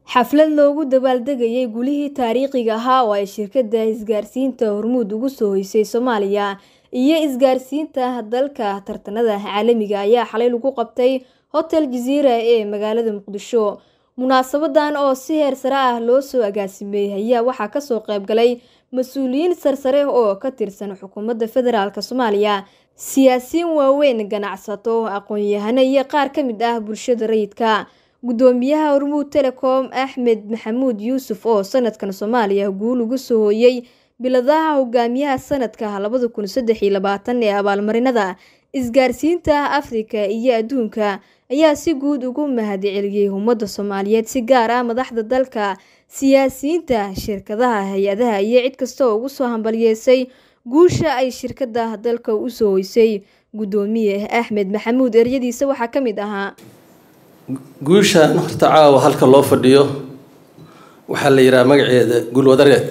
xaflad loogu dabaaldegayay gulihii taariikhiga ahaa oo ay shirkadda isgaarsiinta hormuud ugu soo hoysay soomaaliya iyo isgaarsiinta dalka tartanada caalamiga ayaa xalay lagu qabtay hotel jaziira ee magaalada muqdisho munaasabadan oo si heer sare ah loo soo agaasimay ayaa waxaa kasoo qaybgalay mas-uuliyiin sarsare oo ka tirsan xukuumadda federaalk soomaaliya siyaasiyiin waaweyn ganacsato aqoon-yahano iyo qaar ka mid ah bulshada rayidka gudoomiyaha hormuud telecom axmed maxamuud yuusuf oo sanadkan soomaaliya guul ugu soo hooyey biladaha hogaamiyaha sanadka labada kun saddex iyo labaatan ee abaalmarinada isgaarsiinta afrika iyo adduunka ayaa si guud ugu mahadceliyey ummadda soomaaliyeed si gaar ah madaxda dalka siyaasiyiinta shirkadaha hay-adaha iyo cid kasta oo ugu soo hambaliyeysay guusha ay shirkada dalka usoo hoysay gudoomiye axmed maxamuud eryadiisa waxaa ka mid ahaa guushaan horta caawa halka loo fadhiyo waxaa la yidhaha magaceeda guulwadareed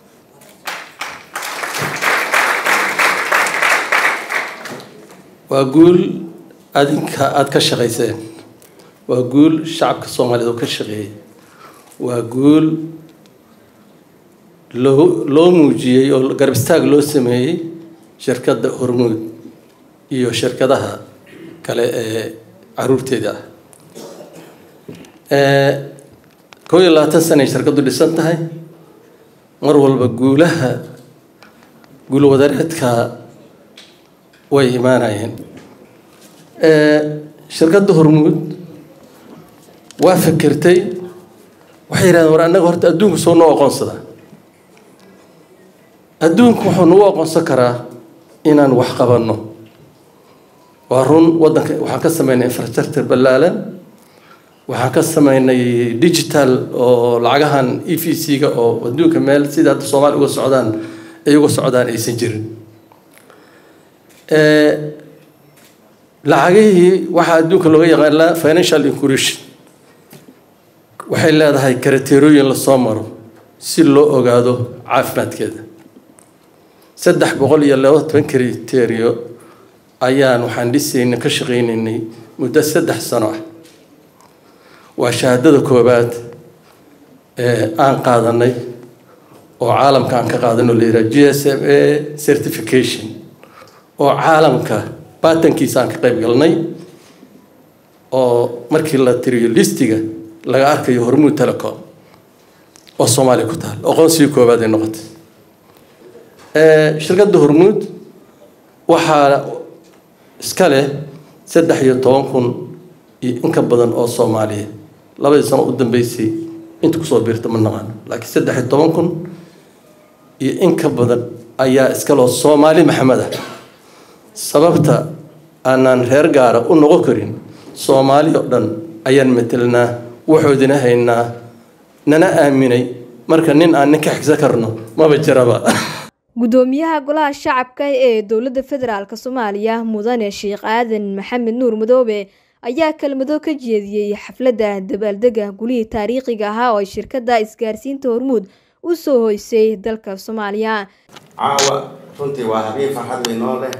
waa guul adinka aada ka shaqayseen waa guul shacabka soomaaliyeed oo ka shaqeeyay waa guul loo loo muujiyey oo garab istaag loo sameeyey shirkadda hormuud iyo shirkadaha kale ee caruurteeda ah kow iyo labaatan sanay shirkaddu dhisan tahay mar walba guulaha guulwadareedka way imaanayeen shirkadda hormuud waa fikirtay waxay yidhahdeen war annaga horta adduunku soo noo aqoonsada adduunku wuxuu nagu aqoonsan karaa inaan wax qabanno waa run waddanka waxaan ka sameynay infrastructure ballaalan waxaan ka sameynay digital oo lacagahan e v c-ga oo adduunka meel sida hadda soomaaliya uga socdaan ay uga socdaan aysan jirin lacagihii waxaa adduunka looga yaqaanaa financial inclusion waxay leedahay karateerooyin lasoo maro si loo ogaado caafimaadkeeda saddex boqol iyo laba toban kriterio ayaan waxaan dhisaynay ka shaqaynaynay muddo saddex sano ah waa shahaadada koobaad ee aan qaadanay oo caalamka aan ka qaadano la yidhaha g s m a certification oo caalamka baatankiisa aan ka qayb galnay oo markii la tiriyo listiga laga arkayo hormuud telecom oo soomaaliya ku taal aqoonsigii koobaad ay noqotay shirkadda hormuud waxaa iska leh saddex iyo toban kun iyo in ka badan oo soomaaliya labadii sano u dambeysay inta kusoo biirta ma naqaano laakiin saddex iyo toban kun iyo in ka badan ayaa iskaloo soomaali maxamed ah sababta aanaan reer gaara u noqon karin soomaali oo dhan ayaan matelnaa waxoodina haynaa nana aaminay marka nin aan nin ka xigsan karno maba jiraba gudoomiyaha golaha shacabka ee dowladda federaalk soomaaliya mudane sheekh aadan maxamed nuur madoobe ayaa kelmado ka jeediyey xafladda dabaaldega gulihii taariikhiga ahaa oo ay shirkadda isgaarsiinta hormuud u soo hoysay dalka soomaaliya caawa runtii waa habeen farxad weynoo leh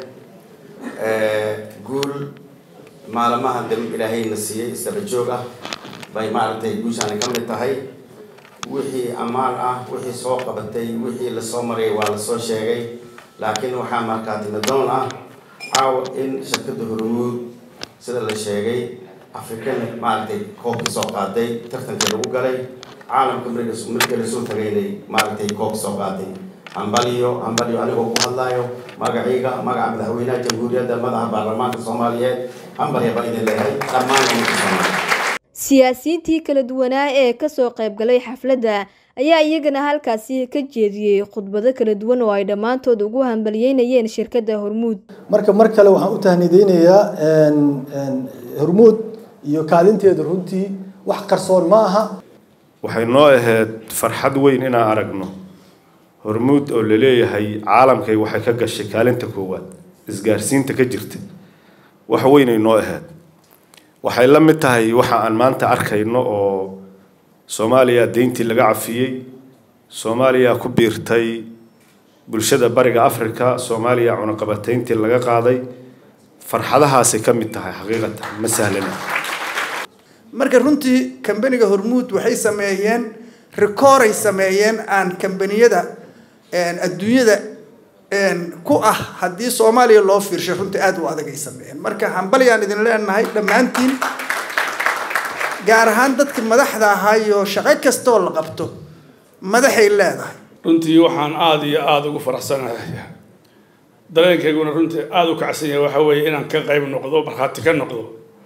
guul maalmaha damb ilaahayna siiyey isdaba joog ah bay maaragtay guushaani ka mid tahay wixii ammaan ah wixii soo qabatay wixii lasoo marayay waa lasoo sheegay laakiin waxaa markaatimidoon ah caawa in shirkadda hormuud sida la sheegay afrikan maaragtay koobkii soo qaaday tartankii lagu galay caalamka markii lasoo tagaynay maaragtay koobkii soo qaaday hambaliyo hambaliyo anigoo ku hadlaayo magacayga magaca madaxweynaha jamhuuriyadda madaxa baarlamaanka soomaaliyeed hambalya baan idin leeyahay dhammaan ummadka soomaaliya siyaasiyiintii kala duwanaa ee kasoo qaybgalay xafladda ayaa iyagana halkaasi ka jeediyey khudbado kala duwan oo ay dhammaantood ugu hambaliyeynayeen shirkadda hormuud marka mar kale waxaan u tahnideynayaa hormuud iyo kaalinteeda runtii wax qarsoon ma aha waxay noo ahayd farxad weyn inaan aragno hormuud oo laleeyahay caalamkay waxay ka gashay kaalinta koowaad isgaarsiinta ka jirta wax weynay noo ahayd waxay la mid tahay waxa aan maanta arkayno oo soomaaliya deyntii laga cafiyey soomaaliya ku biirtay bulshada bariga africa soomaaliya cunaqabatayntii laga qaaday farxadahaasay ka mid tahay xaqiiqatan ma sahlana marka runtii kambaniga hormuud waxay sameeyeen rikooray sameeyeen aan kambaniyada adduunyada ku ah haddii soomaaliya loo fiirshay runtii aada u adag ay sameeyeen marka hambalyaan idin leenahay dhammaantiin gaar ahaan dadka madaxda ahaa iyo shaqo kastaoo la qabto madaxay leedahay runtii waxaan aada iyo aada ugu faraxsanahay dareenkayguna runtii aada u kacsan yahay waxa weeye inaan ka qayb noqdo markhaati ka noqdo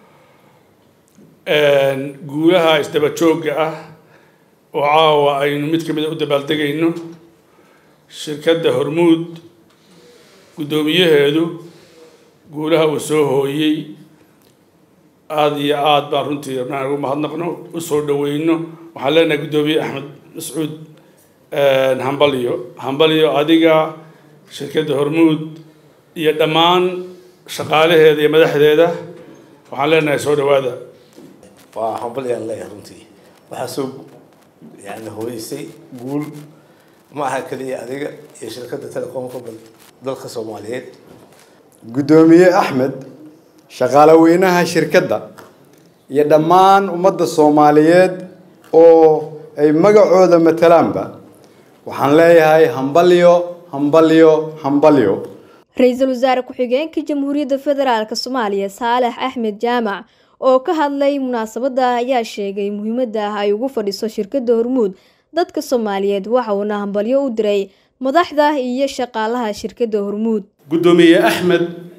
guulaha isdaba joogga ah oo caawa aynu mid ka mid a u dabaaldegayno shirkadda hormuud guddoomiyaheedu guulaha uu soo hooyey aada iyo aada baan runtii rabnaan ugu mahadnaqno usoo dhaweyno waxaan leenahay guddoomiye axmed mascuud hambalyo hambalyo adiga shirkadda hormuud iyo dhammaan shaqaalaheeda iyo madaxdeeda waxaan leenahay soo dhawaada waa hambalyaan leeyahay runtii waxaa soo yani hooyeysay guul ma aha keliya adiga iyo shirkadda telecoomka dalka soomaaliyeed guddoomiye axmed shaqaale weynaha shirkadda iyo dhammaan ummadda soomaaliyeed oo ay magacooda matalaanba waxaan leeyahay hambalyo hambalyo hambalyo ra-iisul wasaare ku-xigeenka jamhuuriyadda federaalk soomaaliya saalex axmed jaamac oo ka hadlay munaasabadda ayaa sheegay muhiimadda ay ugu fadhiso shirkadda hormuud dadka soomaaliyeed waxa uuna hambalyo u diray madaxda iyo shaqaalaha shirkadda hormuud guddoomiye axmed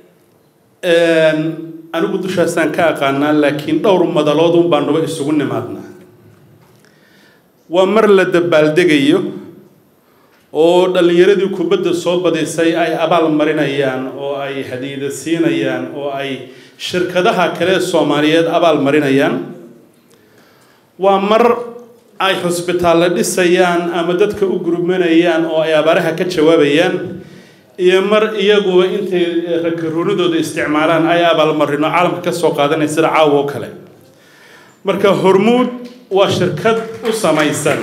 anigu dushaasaan ka aqaanaa laakiin dhowr madaloodun baa nuba isugu nimaadnaa waa mar la dabaaldegayo oo dhallinyaradii kubadda soo badisay ay abaal marinayaan oo ay hadiida siinayaan oo ay shirkadaha kale soomaaliyeed abaal marinayaan waa mar ay xusbitaallo dhisayaan ama dadka u gurmanayaan oo ay abaaraha ka jawaabayaan iyo mar iyaguba intay rakaroonidooda isticmaalaan ay abaalmarino caalamka ka soo qaadanaya sida caawa oo kale marka hormuud waa shirkad u samaysan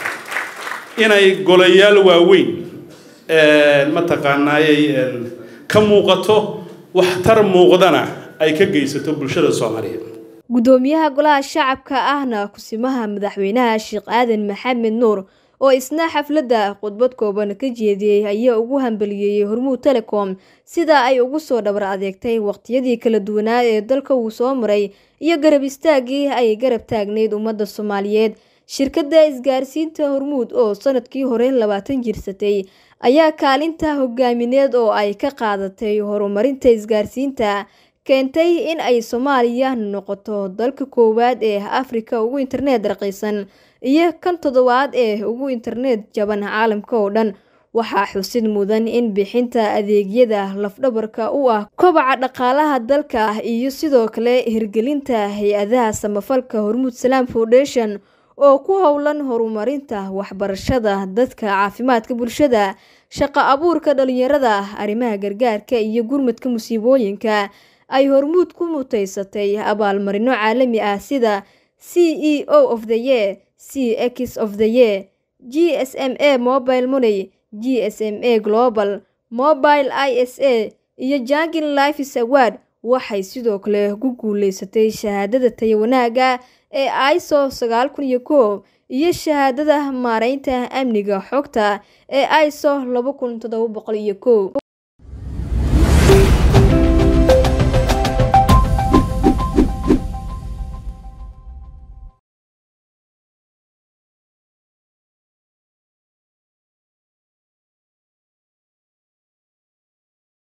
inay golayaal waaweyn mataqaanaayay ka muuqato waxtar muuqdana ay ka geysato bulshada soomaaliyeed guddoomiyaha golaha shacabka ahna kusimaha madaxweynaha sheekh aadan maxamed nuur oo isna xafladda khudbad kooban ka jeediyey ayaa ugu hambaliyeeyey hormuud telecom sida ay ugu soo dhabar adeegtay waqtiyadii kala duwanaa ee dalka uu soo maray iyo garab istaaggii ay garab taagneyd ummadda soomaaliyeed shirkadda isgaarsiinta hormuud oo sanadkii hore labaatan jirsatay ayaa kaalinta hogaamineed oo ay ka qaadatay horumarinta isgaarsiinta keentay in ay soomaaliya noqoto dalka koowaad ee afrika ugu internet raqiisan iyo kan toddobaad ee ugu internet jaban caalamka oo dhan waxaa xusid mudan in bixinta adeegyada lafdhabarka u ah kobaca dhaqaalaha dalka iyo sidoo kale hirgelinta hay-adaha samafalka hormuud salaam foundation oo ku howlan horumarinta waxbarashada dadka caafimaadka bulshada shaqo abuurka dhalinyarada arrimaha gargaarka iyo gurmadka musiibooyinka ay hormuud ku mutaysatay abaalmarino caalami ah sida c e o of the year c x of the year g s m a mobile money g s m a global mobile i s a iyo jangin lifes award waxay sidoo kale ku guuleysatay shahaadada taya wanaaga ee iso sagaal kun iyo kow iyo shahaadada maareynta amniga xogta ee iso laba kun toddoba boqol iyo kow